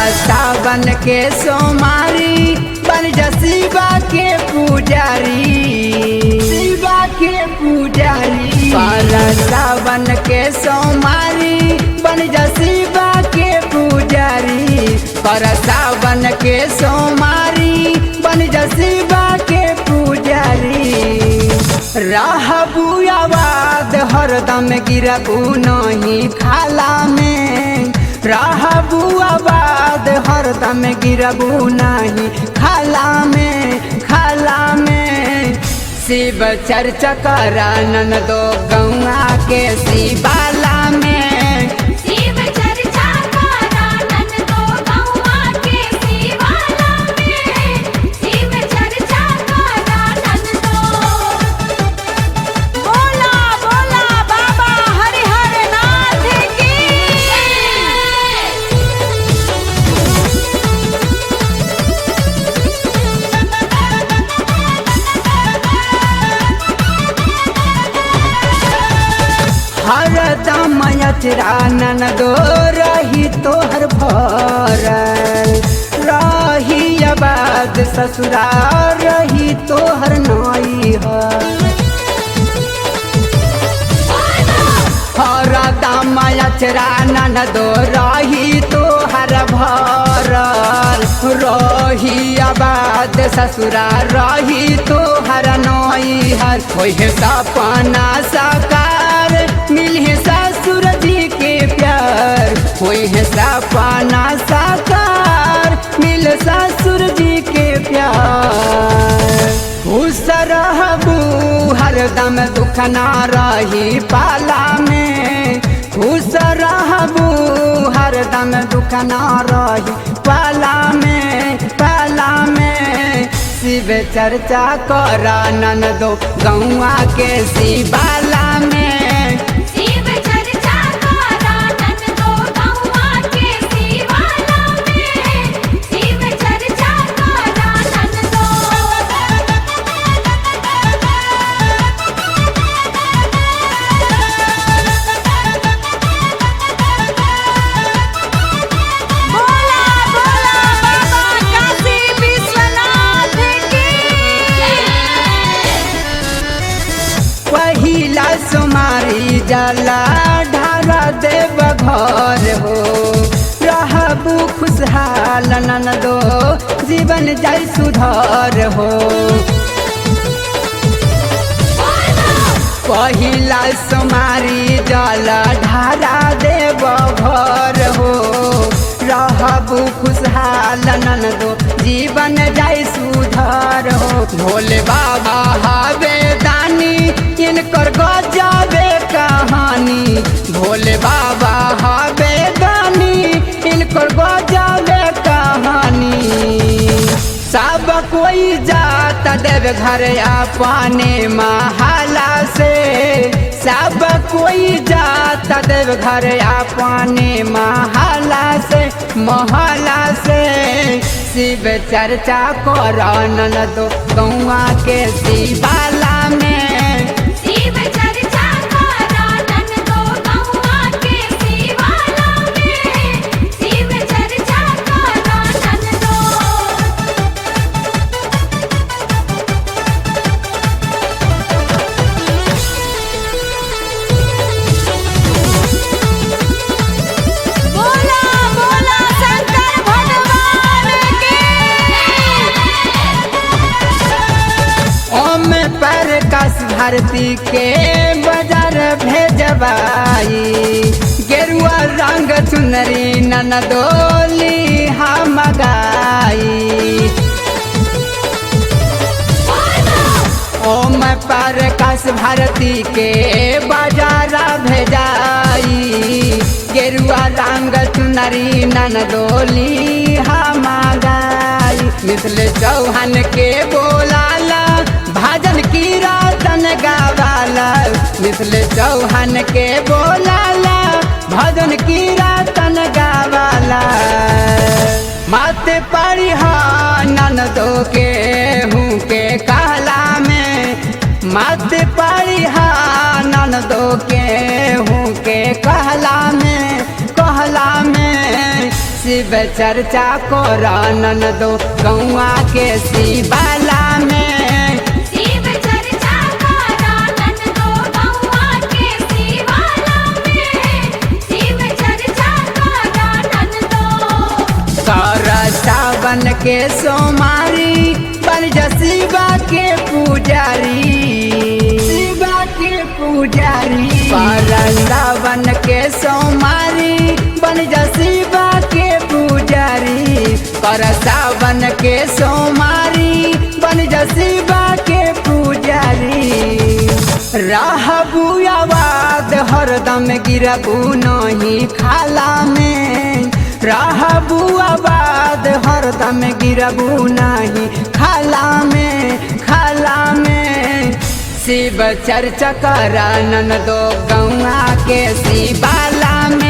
सावन के सोमारी बन जा शिवा के पुजारी शिवा के पुजारी कर सावन के सोमारी बन जा शिवा के पुजारी कर सावन के सोमारी बन जा शिवा के पुजारी रहबू आबाद हरदम गिरबू नहीं खाला में रहबू आबाद हरदम गिरबू नहीं खाला में खाला में शिव चर्चा करानन दो गौआ के शिवाला में शिव चर्चा करानन दो गौआ के शिवाला में शिव चर्चा करानन दो बोला बोला बाबा हरिहर नाथ की हरदम यचरानन दो रही तोहर भरल रही आबाद ससुराल रही तोहर नाई हरदम यचरानन दो रही तोहर भरल रही आबाद ससुराल रही तोहर नाई हर होय सपना साकार मिले ससुर जी के प्यार होय है सपना साकार मिल ससुर जी के प्यार खुश रहबू हरदम दुख ना रही पाला में खुश रहबू हरदम दुख ना रही पाला में पाला में शिव चर्चा करानन दो गौआ के शिवाला में शिव चर्चा करानन दो गौआ के शिवाला में शिव चर्चा करानन दो बोला बोला बाबा काशी विश्वनाथ की पहिला सुमारी जला ढारा देव घर हो रहबू खुशहाल नन दो जीवन जाय सुधार हो पहिला सुमारी जला ढारा देव घर हो रहबू खुशहाल नन दो जीवन जाय सुधार हो भोले बाबा हवे दानी इनकर गजाबे कहानी भोले बाबा हवे दानी इनकर गजाबे कहानी सब कोई जाता देव घर अपने महाला से सब कोई जाता देव घर अपने महाला से महला से शिव चर्चा करन दो गौआ के शिवाला में शिव चर्चा करानन दो गौआ के शिवाला में शिव चर्चा करानन दो बोला बोला शंकर भगवान की ओम पर कस भारती के बाजार भेजबाई गेरुआ रंग चुनरी ननदोली हम गाई ओम पर कस भारती के बाजार भेजाई गेरुआ रंग चुनरी ननदोली हम गाई मिथिल चौहान के बोलाला भाजन की रातन गावाला मिथिल चौहान के बोलाला भजन की रातन गावाला माते पड़ी ननदो के हूँ के कहला में मत पड़ी ननदो के हूँ के कहला में कहला में शिव चर्चा करन दो गौआ के शिवाला में शिव चर्चा करानन दो गौआ के शिवाला में शिव चर्चा करानन दो कर सावन के सोमारी बन जा शिवा के पुजारी शिवा के पुजारी कर सावन के सोमारी बन जा शिवा के पुजारी कर सावन के सोमारी बन जा शिवा के पुजारी रहबू आवाद हरदम गिरबू नहीं खाला में रहबू आबाद हरदम गिरबू नहीं खाला में खाला में शिव चर्चा करानन दो गौआ के शिवाला में